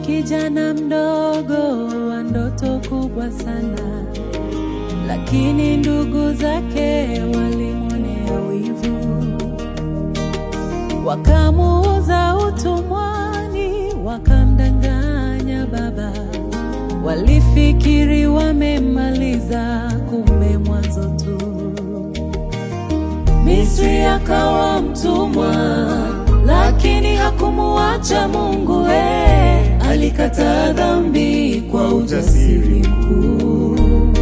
kijana mdogo wa ndoto kubwa sana, lakini ndugu zake walimwonea wivu, wakamuuza utumwani, wakamdanganya baba. Walifikiri wamemmaliza, kumbe mwanzo tu. Misri akawa mtumwa, lakini hakumuacha Mungu. Eh, alikataa dhambi kwa ujasiri mkuu,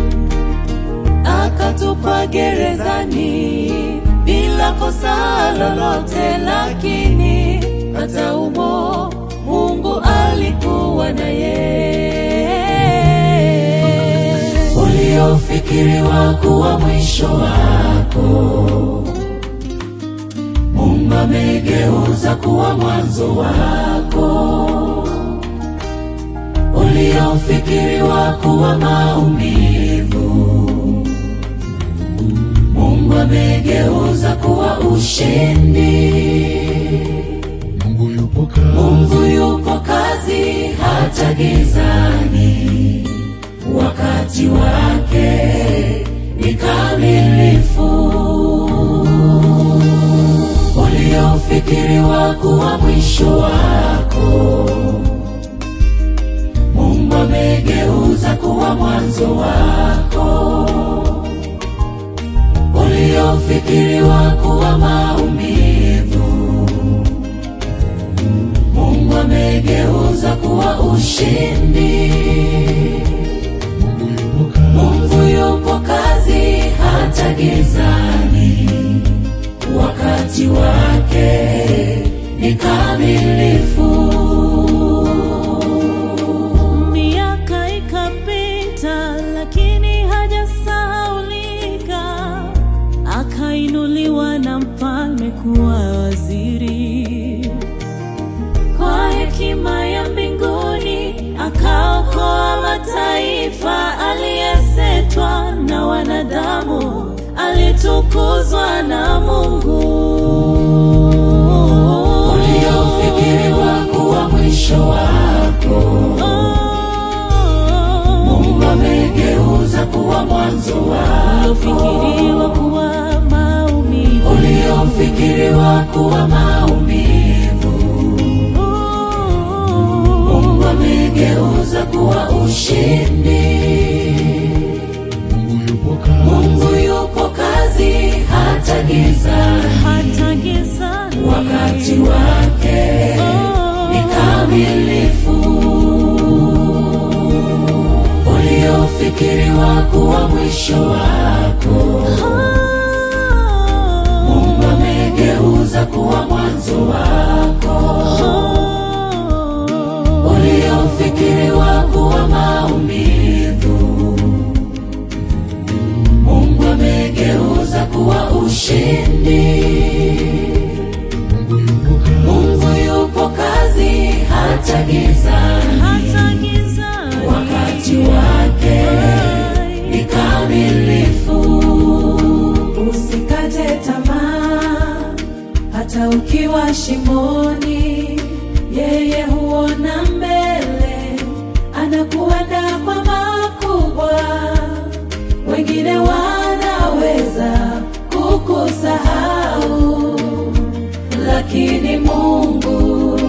akatupa gerezani bila kosa lolote, lakini hata umo Mungu alikuwa naye. Uliofikiriwa kuwa mwisho wako Mungu amegeuza kuwa mwanzo wako. Uliofikiriwa kuwa maumivu, Mungu amegeuza kuwa ushindi. Mungu yupo kazi, Mungu yupo kazi hata gizani, wakati wake ni kamilifu. Uliofikiriwa kuwa mwisho wako, Mungu amegeuza kuwa mwanzo wako. Uliofikiriwa kuwa maumivu Mungu amegeuza kuwa ushindi. Mungu yupo kazi, Mungu yupo kazi hata gizani, wakati wake ni kamilifu. Miaka ikapita, lakini hajasahaulika, akainuliwa na mfalme kuwa waziri kwa hekima ya mbinguni akaokoa mataifa, aliyesetwa na wanadamu, alitukuzwa na Mungu. Uliofikiriwa kuwa mwisho wako, Mungu amegeuza kuwa mwanzo wako. Uliofikiriwa kuwa maumivu, uliofikiriwa kuwa maumivu Mungu amegeuza kuwa ushindi. Mungu yupo kazi, Mungu yupo kazi hata gizani, hata gizani, wakati wake ni kamilifu. Uliofikiriwa kuwa mwisho wako, Mungu amegeuza kuwa mwanzo wako uliofikiriwa kuwa maumivu, Mungu amegeuza kuwa ushindi. Mungu yupo kazi, Mungu yupo kazi hata gizani, wakati wake ni kamilifu. Usikate tamaa hata ukiwa shimoni, yeye huona mbele, anakuandaa kwa makubwa. Wengine wanaweza kukusahau, lakini Mungu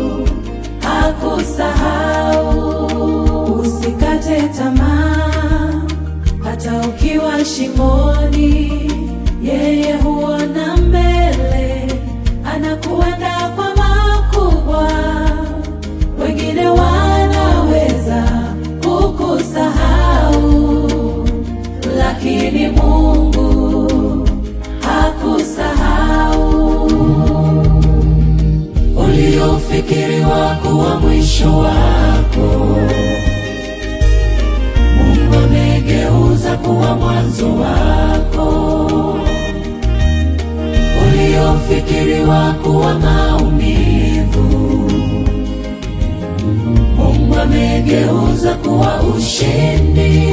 hakusahau. Usikate tamaa hata ukiwa shimoni, yeye huona mbele, anakuandaa kwa makubwa. Wengine wanaweza kukusahau, lakini Mungu hakusahau. Uliofikiriwa kuwa mwisho wako Mungu amegeuza kuwa mwanzo wako. Uliofikiriwa kuwa maumivu, Mungu amegeuza kuwa ushindi.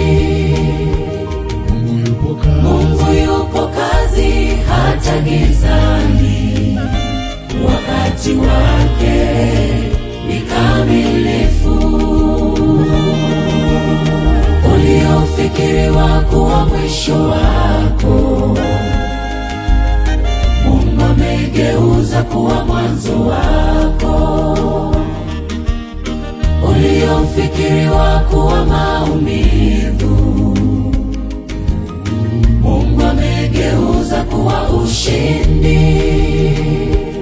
Mungu yupo kazi, Mungu yupo kazi hata gizani, wakati wake ni kamilifu. ulifikiriwa kuwa mwisho wako, Mungu ameigeuza kuwa mwanzo wako.